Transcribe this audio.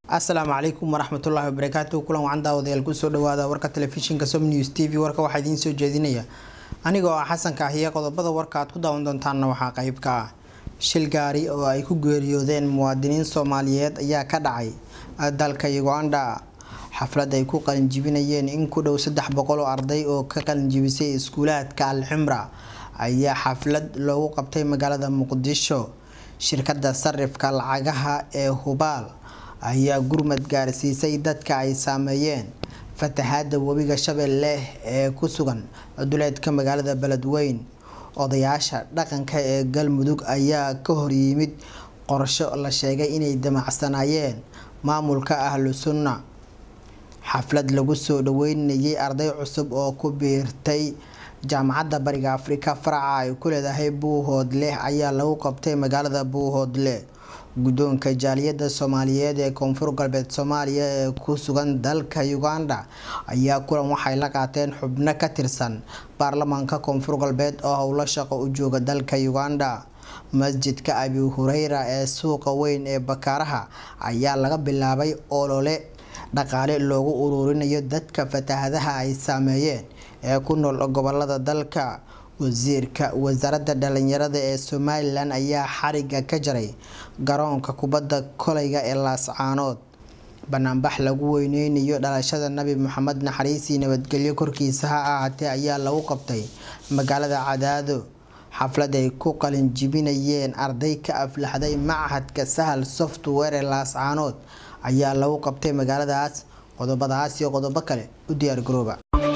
asalaamu calaykum waraxmatullaahi wabarakaatu kulan wacan daawadayaal kusoo dhawaada warka telefishinka som news t v warka waxaa idiin soo jeedinaya anigoo ah xasanka ahiya qodobada warka aad ku daawan doontaanna waxaa qeyb ka ah shil gaari oo ay ku geeriyoodeen muwaadiniin soomaaliyeed ayaa ka dhacay dalka uganda xaflad ay ku qalinjibinayeen in ku dhow saddex boqol oo arday oo ka qalinjibisay iskuulaadka alximra ayaa xaflad loogu qabtay magaalada muqdisho shirkada sarifka lacagaha ee hubaal ayaa gurmad gaarsiisay dadka ay saameeyeen fatahaada webiga shabeelle ee ku sugan duleedka magaalada beledweyn odayaasha dhaqanka ee galmudug ayaa ka horyimid qorsho la sheegay inay damacsanaayeen maamulka ahlu sunna xaflad lagu soo dhaweynayay arday cusub oo ku biirtay jaamacadda bariga afrika faraca ay ku leedahay buuhoodle ayaa lagu qabtay magaalada buuhoodle guddoonka jaaliyadda soomaaliyeed ee koonfur galbeed soomaaliya ee ku sugan dalka uganda ayaa kulan waxay la qaateen xubno ka tirsan baarlamaanka koonfur galbeed oo howlo shaqo u jooga dalka uganda masjidka abi hureyra ee suuqa weyn ee bakaaraha ayaa laga bilaabay olole dhaqaale loogu ururinayo dadka fatahadaha ay saameeyeen ee ku nool gobolada dalka wasiirka wasaaradda dhalinyarada ee somalilan ayaa xariga ka jaray garoonka kubadda koleyga ee laascaanood banaanbax lagu weyneynayo dhalashada nabi maxamed naxariisii nabadgelyo korkiisa ha ahaatee ayaa lagu qabtay magaalada cadaado xaflad ay ku qalin jibinayeen arday ka aflaxday machadka sahal software ee laascaanood ayaa lagu qabtay magaaladaas qodobadaas iyo qodobo kale u diyaar garooba